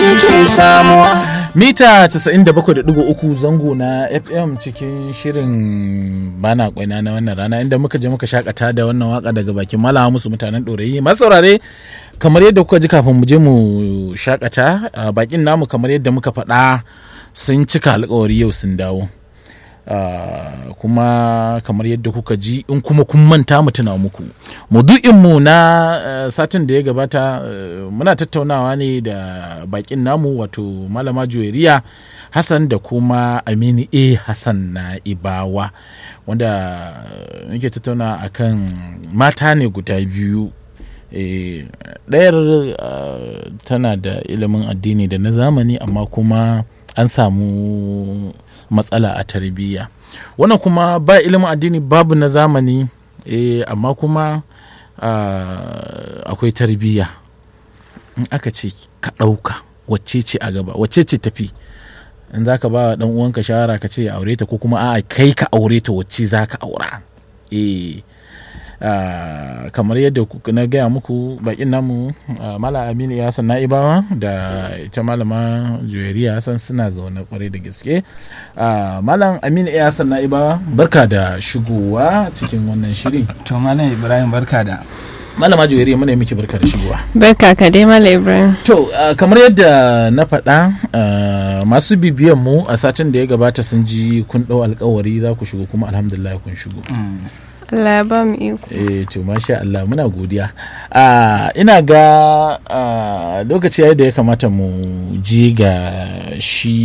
ke samuwa mita 97.3 zango na fm cikin shirin bana kwaina na wannan rana inda muka je muka shakata da wannan waka daga bakin malama musu mutanen ɗorayi masu saurare kamar yadda kuka ji kafin mu je mu shakata bakin namu kamar yadda muka faɗa sun cika alkawari yau sun dawo Uh, kuma kamar yadda kuka ji in kuma kun manta mu tuna muku mu na uh, satin da ya gabata uh, muna tattaunawa ne da bakin namu wato malama juweriya hassan da kuma aminu a hassan na ibawa wanda muke tattauna akan mata ne guda biyu ɗayar tana da ilimin addini da na zamani amma kuma an samu matsala a tarbiyya wannan kuma ba ilimin addini babu na zamani eh, amma kuma akwai tarbiyya in aka ce ka ɗauka wacce ce a gaba wacce ce tafi in za ka ba wa uwanka shawara ka ce ya aure ta ko kuma a kai ka aure ta wacce za ka aura eh Uh, kamar yadda na gaya muku bakin namu uh, mala aminu ya san na'ibawa da ita malama juweriya san suna zaune kwarai da gaske uh, malam aminu ya san na'ibawa barka da shigowa cikin wannan shiri to malam ibrahim barka da malama juweriya muna miki barka da shigowa barka ka dai malam ibrahim to kamar yadda na faɗa masu bibiyan mu a satin da ya gabata sun ji kun ɗau alkawari za ku shigo kuma alhamdulillah kun shigo Allah ya ba mu iko. Eh to masha Allah muna godiya. Uh, ina ga uh, lokaci yayi da ya kamata mu ji ga shi